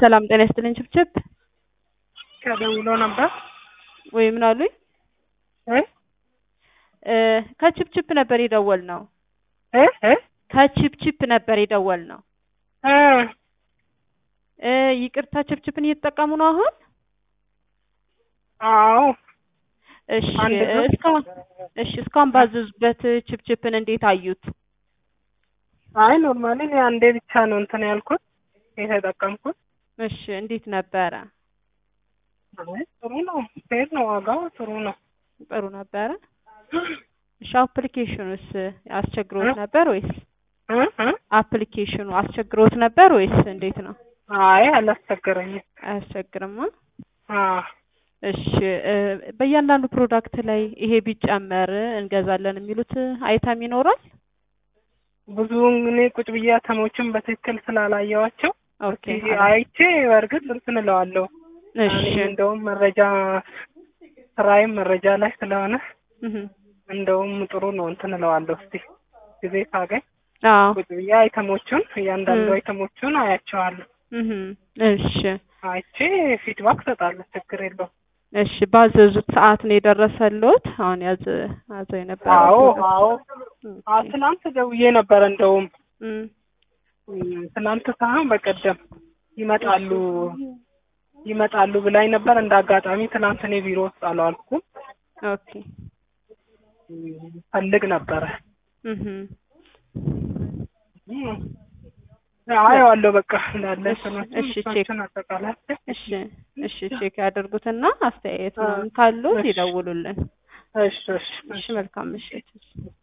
ሰላም ጤና ይስጥልኝ። ችብችብ ተደውሎ ነበር ወይ ምን አሉኝ? እ እ ከችፕችፕ ነበር የደወል ነው። እ እ ከችፕችፕ ነበር የደወል ነው። እ እ ይቅርታ ችፕችፕን እየተጠቀሙ ነው አሁን? አዎ እሺ አንድ ነው። እስካሁን እሺ እስካሁን ባዘዙበት ችፕችፕን እንዴት አዩት? አይ ኖርማሊ እኔ አንዴ ብቻ ነው እንትን ያልኩት የተጠቀምኩት። እሺ እንዴት ነበረ? አይ ጥሩ ነው፣ ፌር ነው፣ ዋጋው ጥሩ ነው። ጥሩ ነበረ። እሺ አፕሊኬሽኑስ አስቸግሮት ነበር ወይስ እ እ አፕሊኬሽኑ አስቸግሮት ነበር ወይስ እንዴት ነው? አይ አላስቸገረኝም። አያስቸግርማ። አ እሺ እ በእያንዳንዱ ፕሮዳክት ላይ ይሄ ቢጨመር እንገዛለን የሚሉት አይተም ይኖራል? ብዙውን እኔ ቁጭ ብዬ አተሞችን በትክክል ስላላየዋቸው ኦኬ እስኪ አይቼ በእርግጥ እንትን እለዋለሁ። እሺ እኔ እንደውም መረጃ ስራዬም መረጃ ላይ ስለሆነ እህ እንደውም ጥሩ ነው እንትን እለዋለሁ። እስቲ ጊዜ ካገኝ አዎ ቁጭ ብዬ አይተሞቹን እያንዳንዱ እ አይተሞቹን አያቸዋለሁ። እህ እሺ አይቼ ፊድባክ እሰጣለሁ። ችግር የለውም። እሺ ባዘዙት ሰዓት ነው የደረሰልዎት? አሁን ያዘ ያዘው የነበረው አዎ ፕሮዳክት? አዎ አ ኦኬ ትናንት ደውዬ ነበረ እንደውም እም እም፣ ትናንት ሳይሆን በቀደም ይመጣሉ ይመጣሉ ብላኝ ነበር። እንደ አጋጣሚ ትናንት እኔ ቢሮ ውስጥ አልዋልኩም። ኦኬ እም፣ ፈልግ ነበረ እህ እም፣ አየዋለሁ በቃ እንዳለ እሺ እንትኖችን እሺ ቼክ ምስሎችን አጠቃላይ እሺ እሺ ቼክ ያደርጉትና አስተያየት ምናምን ካሉት ይደውሉልን። እሺ እሺ እሺ መልካም ምሽት።